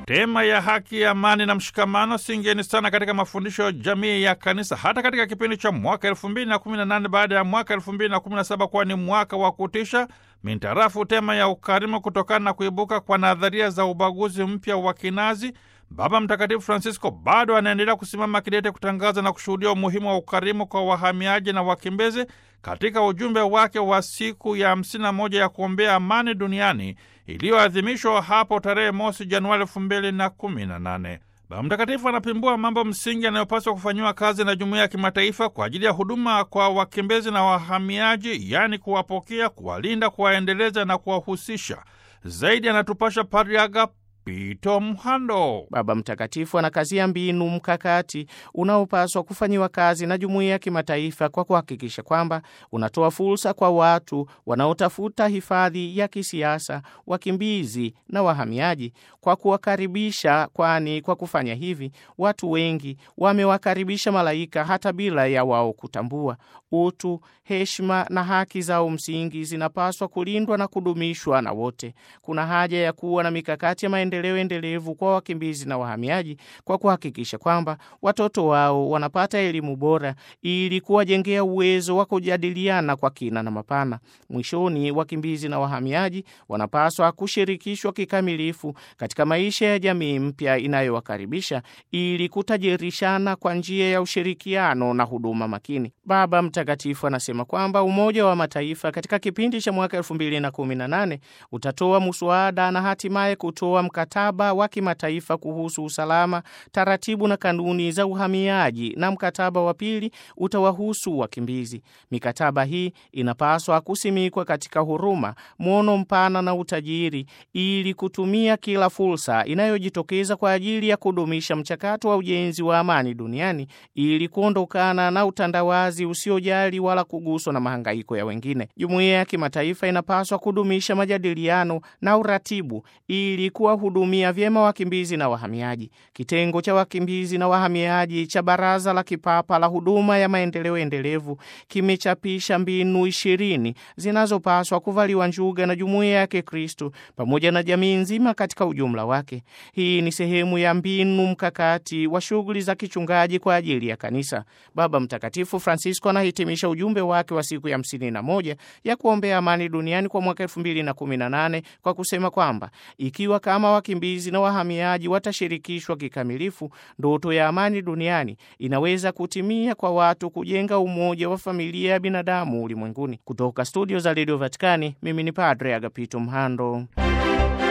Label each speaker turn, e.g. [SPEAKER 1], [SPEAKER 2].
[SPEAKER 1] tema ya haki, amani na mshikamano singeni sana katika mafundisho ya jamii ya kanisa, hata katika kipindi cha mwaka elfu mbili na kumi na nane baada ya mwaka elfu mbili na kumi na saba kuwa ni mwaka wa kutisha mintarafu tema ya ukarimu, kutokana na kuibuka kwa nadharia za ubaguzi mpya wa kinazi. Baba Mtakatifu Francisco bado anaendelea kusimama kidete kutangaza na kushuhudia umuhimu wa ukarimu kwa wahamiaji na wakimbizi katika ujumbe wake wa siku ya 51 ya kuombea amani duniani iliyoadhimishwa hapo tarehe mosi Januari 2018. Baba Mtakatifu anapimbua mambo msingi yanayopaswa kufanyiwa kazi na jumuiya ya kimataifa kwa ajili ya huduma kwa wakimbizi na wahamiaji, yaani kuwapokea, kuwalinda, kuwaendeleza na kuwahusisha. Zaidi anatupasha Pariaga Pito Mhando.
[SPEAKER 2] Baba Mtakatifu anakazia mbinu mkakati unaopaswa kufanyiwa kazi na jumuiya ya kimataifa kwa kuhakikisha kwamba unatoa fursa kwa watu wanaotafuta hifadhi ya kisiasa, wakimbizi na wahamiaji, kwa kuwakaribisha, kwani kwa kufanya hivi watu wengi wamewakaribisha malaika hata bila ya wao kutambua. Utu, heshima na haki zao msingi zinapaswa kulindwa na kudumishwa na wote. Kuna haja ya kuwa na mikakati ya maendeleo endelevu kwa wakimbizi na wahamiaji kwa kuhakikisha kwamba watoto wao wanapata elimu bora ili kuwajengea uwezo wa kujadiliana kwa kina na mapana. Mwishoni, wakimbizi na wahamiaji wanapaswa kushirikishwa kikamilifu katika maisha ya jamii mpya inayowakaribisha ili kutajirishana kwa njia ya ushirikiano na huduma makini. Baba Mtakatifu anasema kwamba Umoja wa Mataifa katika kipindi cha mwaka 2018 utatoa muswada na hatimaye kutoa mkataba wa kimataifa kuhusu usalama, taratibu na kanuni za uhamiaji, na mkataba wa pili utawahusu wakimbizi. Mikataba hii inapaswa kusimikwa katika huruma, mwono mpana na utajiri, ili kutumia kila fursa inayojitokeza kwa ajili ya kudumisha mchakato wa ujenzi wa amani duniani, ili kuondokana na utandawazi usiojali wala kuguswa na mahangaiko ya wengine. Jumuiya ya kimataifa inapaswa kudumisha majadiliano na uratibu ili kuwahudumia vyema wakimbizi na wahamiaji. Kitengo cha wakimbizi na wahamiaji cha Baraza la Kipapa la Huduma ya Maendeleo Endelevu kimechapisha mbinu ishirini zinazopaswa kuvaliwa njuga na jumuiya ya Kikristo pamoja na jamii nzima katika ujumla wake. Hii ni sehemu ya mbinu mkakati wa shughuli za kichungaji kwa ajili ya kanisa. Baba Mtakatifu Francisco anahitimisha ujumbe wake wa siku ya hamsini na moja ya kuombea amani duniani kwa mwaka elfu mbili na kumi na nane kwa kusema kwamba ikiwa kama wakimbizi na wahamiaji watashirikishwa kikamilifu, ndoto ya amani duniani inaweza kutimia kwa watu kujenga umoja wa familia ya binadamu ulimwenguni. Kutoka studio za redio Vatikani, mimi ni Padre Agapito Mhando.